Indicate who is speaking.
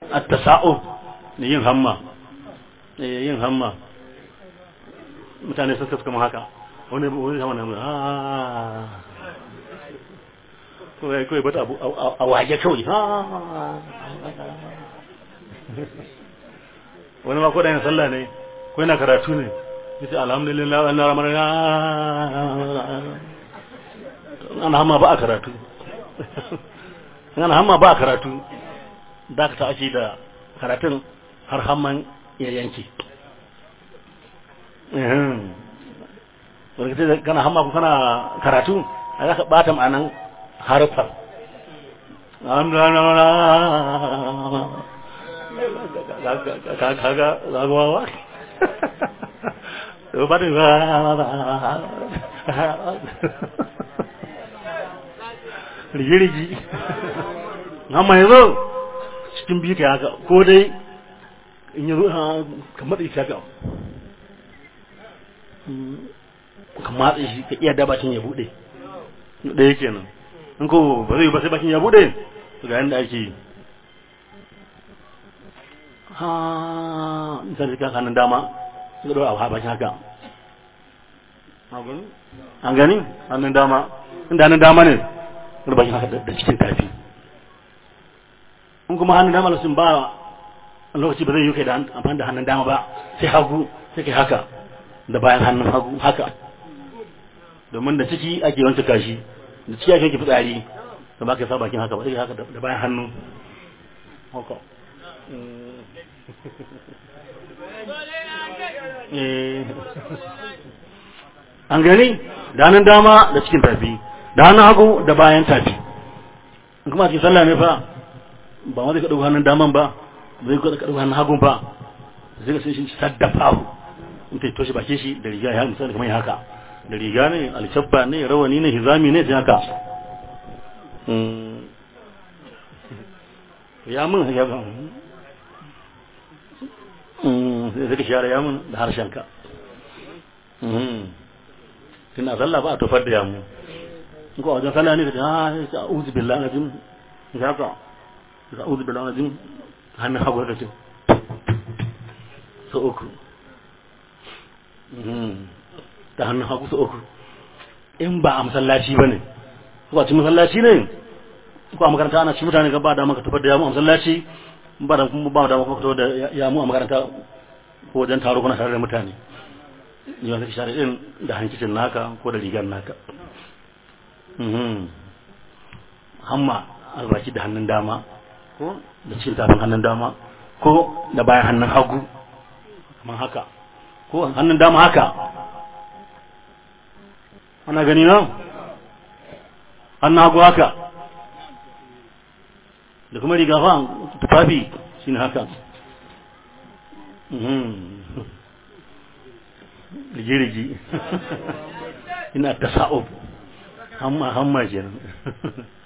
Speaker 1: at-tasa'ub ne yin hamma eh yin hamma mutane sun suka kama haka wani wani hamma na ah kawai kawai bata abu a waje kawai wani ma kodayin sallah ne ko yana karatu ne yace alhamdulillah wannan ramar ana hamma ba a karatu ana hamma ba a karatu da ka ake da karatun har hamman ya yanke wani kace kana hamma ko kana karatu a za ka bata ma'anan harfar kaga zagawa da ba da rigirigi amma yanzu cikin biyu ka haka ko dai in yi ka matsa shi haka ka matsa shi ka iya dabacin ya bude ɗaya kenan in ko ba zai ba sai bakin ya bude ga yanda ake yi ha misali ka kanin dama suka ɗora a bakin haka an gani hannun dama inda hannun dama ne wani bakin haka da cikin tafi in kuma hannun dama sun ba lokaci ba zai yi kai da amfani da hannun dama ba sai hagu sai kai haka da bayan hannun hagu haka domin da ciki ake wancan kashi da ciki ake yake fitsari da ba ka sa bakin haka ba sai haka da bayan hannu haka an gani da hannun dama da cikin tafi da hannun hagu da bayan tafi in kuma cikin sallah ne fa ba wanda ka ɗauka hannun daman ba zai ka ɗauka hannun hagun ba zai ka sun shi saddafa in ta toshe bakin shi da riga ya misali kamar haka da riga ne alkyabba ne rawani ne hizami ne sai haka ya mun ya sai ka share yamun da harshenka tuna sallah ba a tofar da yamu in ko wajen sallah ne ka ce a uzu billahi najim ya ka ka uzu billahi najim hannun hagu da ce so uku da hannun hagu so uku in ba a masallaci ba ne ko a ci masallaci ne ko a makaranta ana ci mutane ga ba da maka tofar da yamu a masallaci ba da kuma ba da maka fito da yamu a makaranta ko wajen taro kuna tare da mutane yi wata share din da hankicin naka ko da rigar naka hamma albaki da hannun dama ko da cikin tafin hannun dama ko da bayan hannun hagu kamar haka ko hannun dama haka ana gani nan hannun hagu haka da kuma riga fa tufafi shine haka rigirigi ina tasa'ub hamma hamma kenan